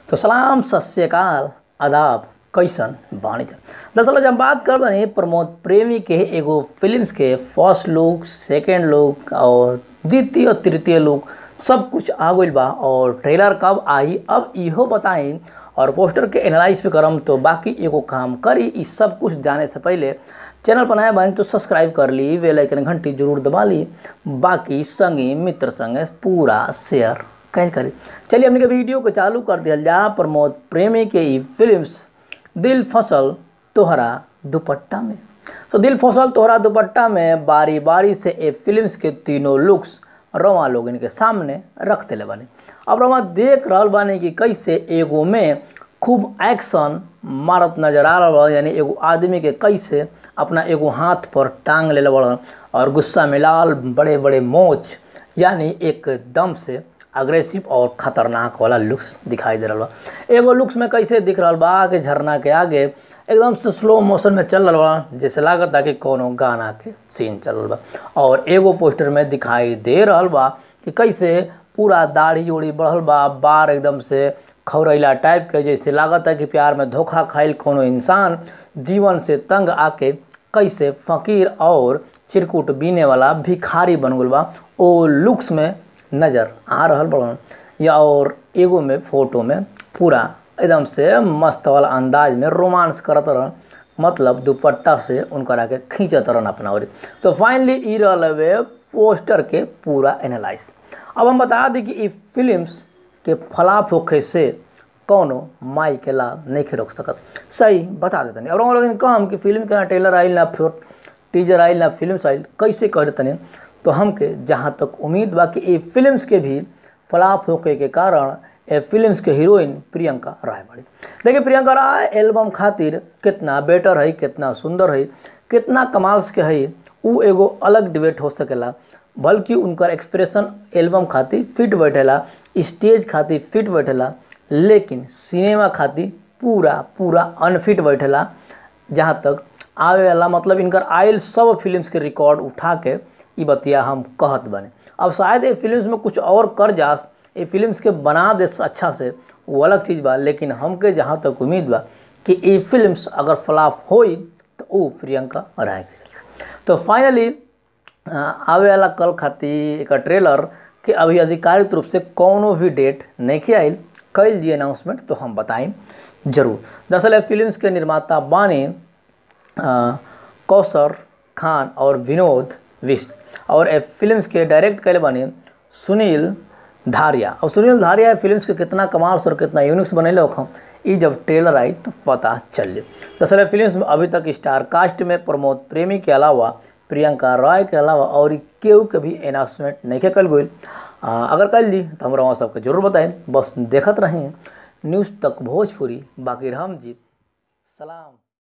तो सलाम सत श्रीकाल आदाब कैसन बानी दरअसल आज हम बात कर बनी प्रमोद प्रेमी के एगो फिल्म्स के फर्स्ट लुक सेकेंड लुक और द्वितीय और तृतीय लुक सब कुछ आ गइल बा और ट्रेलर कब आई अब इहो बताई और पोस्टर के एनालाइज भी करम तो बाकी एगो काम करी ई सब कुछ जाने से पहले चैनल पर नया बनी तो सब्सक्राइब कर ली बेल आइकन घंटी जरूर दबा ली बाकी संगी मित्र संगे पूरा शेयर कैल करी चलिए हमने के वीडियो को चालू कर दिया जा प्रमोद प्रेमी के ई फिल्म्स दिल फसल तोहरा दुपट्टा में तो दिल फसल तोहरा दुपट्टा में बारी बारी से ए फिल्म्स के तीनों लुक्स रवा लोग इनके सामने रख दिले बानी अब रवा देख रहल बानी कि कैसे एगो में खूब एक्शन मारत नजर आ रहा यानी एगो आदमी के कैसे अपना एगो हाथ पर टांग ले बड़न और गुस्सा में लाल बड़े बड़े मोच यानी एकदम से अग्रेसिव और खतरनाक वाला लुक्स दिखाई दे रहा बा एगो लुक्स में कैसे दिख रहा बा कि झरना के आगे एकदम से स्लो मोशन में चल रहा बा जैसे लागत कि कोनो गाना के सीन चल रहा बा और एगो पोस्टर में दिखाई दे रहा बा कि कैसे पूरा दाढ़ी उड़ी बढ़ल बा बार एकदम से खौरैला टाइप के जैसे लागत है कि प्यार में धोखा खाइल कोनो इंसान जीवन से तंग आके कैसे फकीर और चिरकुट बीने वाला भिखारी बन गल बा ओ लुक्स में नज़र आ रहल बड़न या और एगो में फोटो में पूरा एकदम से मस्त वाला अंदाज में रोमांस करत रहन मतलब दुपट्टा से उनकर आके खींचत रहन अपना ओर तो फाइनली ई रहल हवे पोस्टर के पूरा एनालाइज अब हम बता दी कि ई फिल्म्स के फलाफ होखे से कौनो माई के लाल नहीं रोक सकत सही बता देते और हम लोग कम कि फिल्म के ना ट्रेलर आइल ना फिर टीजर आइल ना फिल्म आइल कैसे कह देते तो हमके जहाँ तक उम्मीद बा कि ये फिल्म्स के भी फ्लॉप होके के कारण ए फिल्म्स के हीरोइन प्रियंका राय बड़ी देखिए प्रियंका राय एल्बम खातिर कितना बेटर है कितना सुंदर है कितना कमाल्स के है उ एगो अलग डिबेट हो सकेला बल्कि उनकर एक्सप्रेशन एल्बम खातिर फिट बैठेला स्टेज खातिर फिट बैठेला लेकिन सिनेमा खातिर पूरा पूरा अनफिट बैठेला जहाँ तक आवे वाला मतलब इनकर आयल सब फिल्म्स के रिकॉर्ड उठा के ई बतिया हम कहत बने अब शायद ये फिल्म्स में कुछ और कर जास ये फिल्म्स के बना दे अच्छा से वो अलग चीज़ बा लेकिन हमके जहाँ तक उम्मीद बा कि ये फिल्म्स अगर फ्लॉप होई तो वो प्रियंका राय के तो फाइनली आवे वाला कल खातिर एक ट्रेलर के अभी आधिकारिक रूप से कोनो भी डेट नहीं आयल कल जी अनाउंसमेंट तो हम बताएं जरूर दरअसल फिल्म्स के निर्माता बानी कौसर खान और विनोद विष्ट और ए फिल्म्स के डायरेक्ट कैले बने सुनील धारिया और सुनील धारिया फिल्म्स के कितना कमाल और कितना यूनिक्स बनैले हम ई जब ट्रेलर आई तो पता चल जाए दरअसल फिल्म्स में अभी तक स्टार कास्ट में प्रमोद प्रेमी के अलावा प्रियंका रॉय के अलावा और केहू के भी अनाउंसमेंट नहीं कल गई अगर कल ली तो हम वहाँ सबके जरूर बताएं बस देखत रहें न्यूज़ तक भोजपुरी बाकी हम जीत सलाम